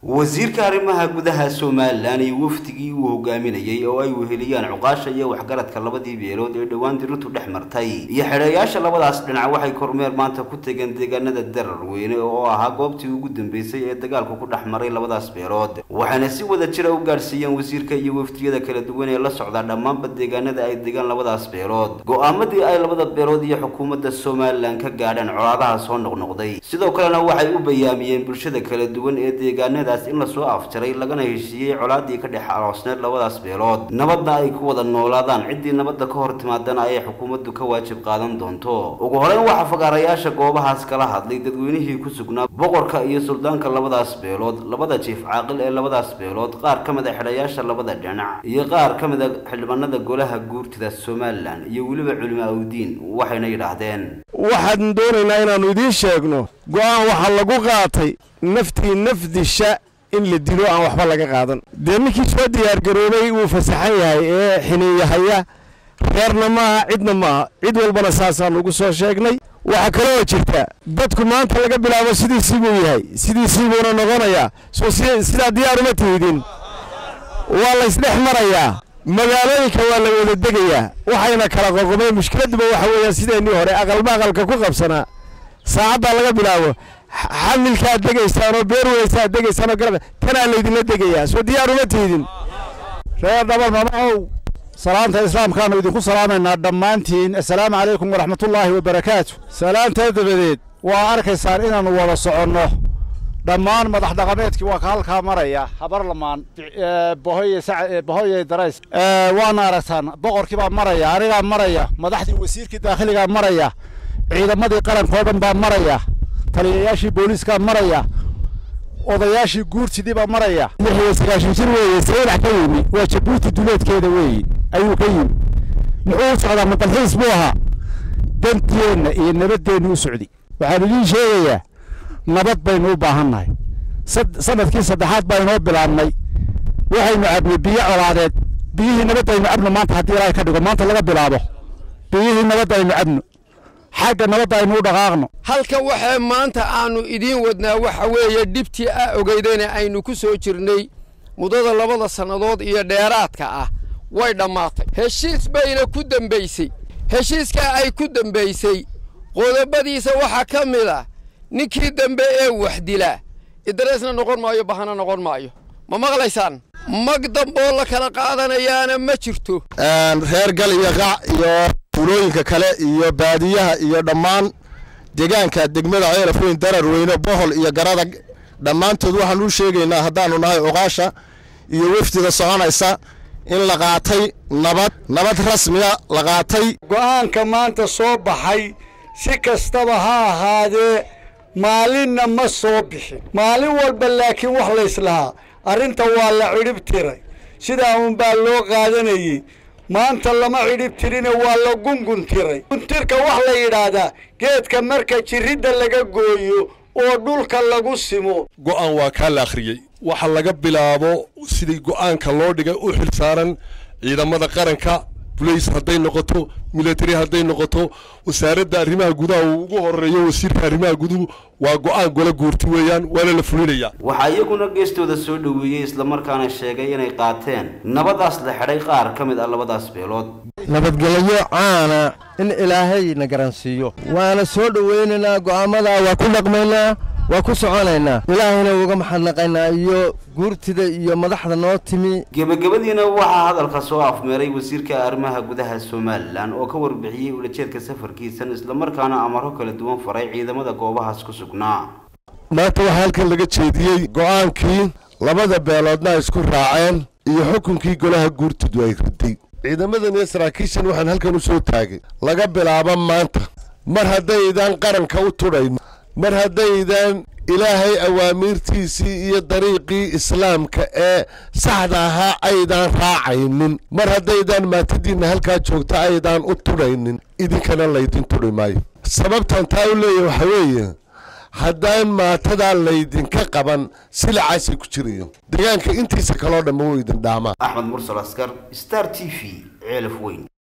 wasiirka arrimaha gudaha somalilan iyo wafdigii uu hogaaminayey oo ay weheliyaan cuqaasha iyo waxgaradka labadii beelood ee dhowaan dirintu dhex martay iyo xidheeyaasha labadaas dhinac waxay kormeer maanta ku tegeen deegaanada darar weyne oo ahaa goobtii ugu dambeysay ee dagaalku ku dhex maray labadaas beelood waxayna si wada jira u gaadhsiiyeen wasiirka iyo wafdiyada kala duwan ee la socdaa dhammaanba deegaanada ay degaan labadaas beelood go-aamadii ay labada beelood iyo xukuumadda somalilan ka gaadheen colaadaha soo noqnoqday sidoo kalena waxay u bayaamiyeen bulshada kala duwan ee deegaanadaas in lasoo afjaray lagana heshiiyey colaadii ka dhex aloosneed labadaas beelood nabadna ay ku wada noolaadaan ciddii nabadda ka hor timaadana ay xukuumaddu ka waajib qaadan doonto ugu horeyn waxaa fagaarayaasha goobahaas kala hadlay dadweynihii ku sugnaa boqorka iyo suldaanka labadaas beelood labada jiif caaqil ee labadaas beelood qaar ka mid a xidhayaasha labada dhinac iyo qaar ka mid a xildhibaanada golaha guurtida somalilan iyo weliba culimo awdiin waxayna yidhaahdeen waxaan doonaynaa inaannu idiin sheegno go'aan waxaa lagu qaatay naftii nafdisha in la dilo aan waxba laga qaadan dee ninkii soo diyaargaroobay wuu fasaxan yahay ee xiniiyahaya reerna maaha cidna maaha cid walbana saasaan ugu soo sheegnay waxaa kaloo jirta dadku maanta laga bilaabo sidiisii buu yahay sidiisii buuna noqonayaa soo sidaa diyaar uma tihidin waa laysdhex marayaa magaalooyinka waa la wada degayaa waxayna kala qoqomeen mushkiladduba waxa weeyaan sideennii hore aqalba aqalka ku qabsanaa saacaddaa laga bilaabo xamilkaad degaysaan oo beer weysaad degaysaan oo garab tanaa laydinla degayaa soo diyaar uma tiidin reer dhabar mamacow salaanta islaamkaannu idinku salaamaynaa dhammaantiin assalaamu calaykum waraxmatullaahi wabarakaatu salaantaa dabadeed waa arkaysaan inaannu wada soconno dhammaan madax dhaqameedkii waa ka halkaa maraya habarlamaan bohoye darays waana aragtaan boqorkii baa maraya anigaa maraya madaxdii wasiirkii daakhiligaa maraya ciidamadii qarankoo dhan baa maraya taliyayaashii booliiskaa maraya odayaashii guurtidii baa maraya lix iyo sagaashan jir weeye saylax ka yimi waa jabuuti duleedkeeda weeye ayuu ka yimi muxuu u socdaa madalxiis buu ahaa danteenna iyo nabaddeennu u socdi waxaan idiin sheegayaa nabad baynu u baahannahay sanadkii saddexaad baa inoo bilaabnay waxaynu cabnay biyo colaadeed biyihii nabadaynu cabno maanta haddii ilaahay ka dhigo maanta laga bilaabo biyihii nabadaynu cabno xagga nabadda aynu u dhaqaaqno halkan waxaa maanta aannu idiin wadnaa waxa weeye dhibtii a ogeydayna aynu ku soo jirnay muddada labada sannadood iyo dheeraadka ah way dhammaatay heshiis bayna ku dembaysay heshiiskaa ay ku dembaysay qodobadiisa waxaa ka mid ah ninkii dambe ee wax dilaa idareesna noqon maayo bahana noqon maayo ma maqlaysaan mag damboo la kala qaadanayaana ma jirto reer gal iyo qac iyo tuulooyinka kale iyo baadiyaha iyo dhammaan deegaanka degmada ceelaf weyn darar weyne bohol iyo garadag dhammaantood waxaan u sheegaynaa haddaannu nahay oqaasha iyo wefdida soconaysa in la qaatay nabad nabad rasmiya la qaatay go'aanka maanta soo baxay si kastaba ha ahaadee maalinna ma soo bixin maalin walba laakiin wax layslahaa arrinta waa la cidhib tiray sidaa uunbaa loo qaadanayey maanta lama cidhib tirine waa la gungun tiray guntirka wax la yidhaahdaa geedka marka jirridda laga gooyo oo dhulka lagu simo go'aan waa kaa la akhriyey waxa laga bilaabo sidii go'aanka loo dhigay u xil saaran ciidamada qaranka bulays hadday noqoto milatari hadday noqoto wasaaradda arrimaha gudaha uu ugu horeeyo wasiirka arrimaha guduhu waa go'aan gola guurti weeyaan waana la fulinayaa waxaa iyaguna geestooda soo dhoweeyey islamarkaana sheegay inay qaateen nabadaas la xidhay qaar ka mid ah labadaas beelood nabadgelyo caana in ilaahay na garansiiyo waana soo dhowaynaynaa go'aamadaa waa ku dhaqmaynaa waa ku soconaynaa ilaahayna uga maxadnaqaynaa iyo guurtida iyo madaxda noo timi gebagabadiina waxaa hadalka soo afmeeray wasiirka arrimaha gudaha somalilan oo ka warbixiyey ulajeedka safarkiisan islamarkaana amaro kala duwan faray ciidamada goobahaas ku sugnaa maanta waxaa halkan laga jeediyey go'aankii labada beeloodna ay isku raaceen iyo xukunkii golaha guurtidu ay riday ciidamadan iyo saraakiishan waxaan halkan u soo taagay laga bilaabo maanta mar haddaydaan qaranka u tudhayn mar haddaydaan ilaahay awaamiirtiisii iyo dariiqii islaamka ee saxda ahaa aydaan raacaynin mar haddaydaan maatadiinna halkaa joogta aydaan u tudhaynin idinkana laydin tudhi maayo sababtan taa u leeyahy waxaa weeye haddaan maatadaa laydinka qaban silacaasay ku jirayo deegaanka intiisa kaloo dhamma wuu idin dhaamaa axmed mursal askar star t v ceelaf weyn